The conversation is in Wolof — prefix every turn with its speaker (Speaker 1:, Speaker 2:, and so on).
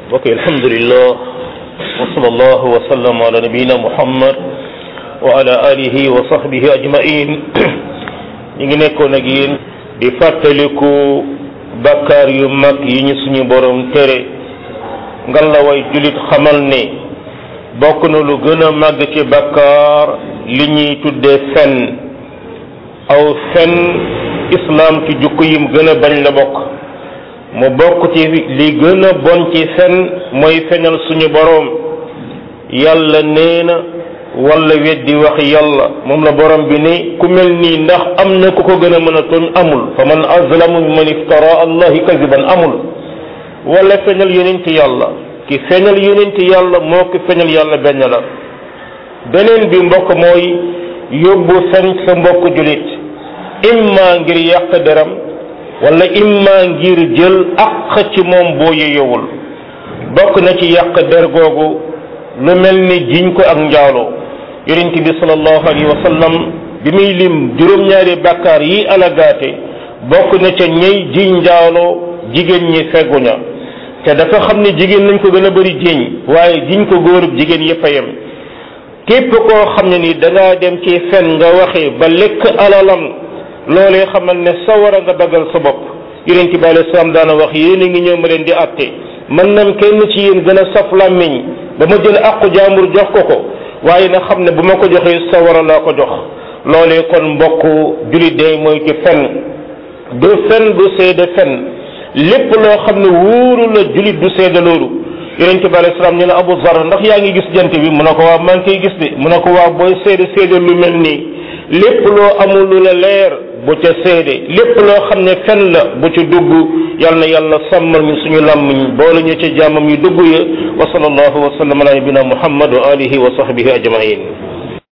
Speaker 1: mbokk yi alhamdulillah wa sallallahu wa sallam ala nabiyina muhammad wa ala alihi wa sahbihi ajmain ñu ngi nekkoon ak yéen di fàttaliku bakkaar yu mag yi ñu suñu borom tere ngan la way julit xamal ne bokk na lu gën a màgg ci bakkaar li ñuy tuddee fen aw fen islam ci jukko yim gën a bañ la bokk mu bokk ci li gën a bon ci fen mooy fenal suñu boroom yàlla nee na wala weddi wax yàlla moom la borom bi ne ku mel nii ndax am na ku ko gën a mën a tooñ amul fa man azlamu man iftara allahi kadiban amul wala feñal yonenti yàlla ki feñal yonenti yàlla moo ki feñal yàlla benn la beneen bi mbokk mooy yóbbu fen sa mbokk julit imma ngir yàq deram wala imma ngir jël àq ci moom boo yeyowul bokk na ci yàq der googu lu mel ni jiñ ko ak njaaloo yonent bi sallallahu alayhi wa sallam bi muy lim juróom-ñaari bàkkaar yi alagaate bokk na ca ñey jiñ njaaloo jigéen ñi fegguña te dafa xam ne jigéen nañ ko gën a bëri jiñ waaye jiñ ko góorub jigéen yëpp a yem képp koo xam ne ni dangaa dem ci fen nga waxee ba lekk alalam loolee xamal ne sawara nga dagal sa bopp yonent bi alayhi salaam daana wax yéen a ngi ñëw ma leen di àtte man nam kenn ci yéen gën a saf làmmiñ ba ma jël àqu jaambur jox ko ko waaye na xam ne bu ma ko joxee sawara laa ko jox loolee kon mbokk julit day mooy ci fen du fen du seede fen lépp loo xam ne wóoru la julit du seede loolu yonente bi alayhi salaam ñu ne Abu Zar ndax yaa ngi gis jant bi mu ne ko waaw maa ngi koy gis de mu ne ko waaw booy seede seede lu mel nii lépp loo amul lu la leer bu ca seede lépp loo xam ne fen la bu ci dugg yal na yàlla sàmmal ñu suñu làmmiñ boole ñu ci jàmmam yu dugg ya wa sallallahu wa sallam ala nabina muhammad wa alihi wa sahbihi ajmain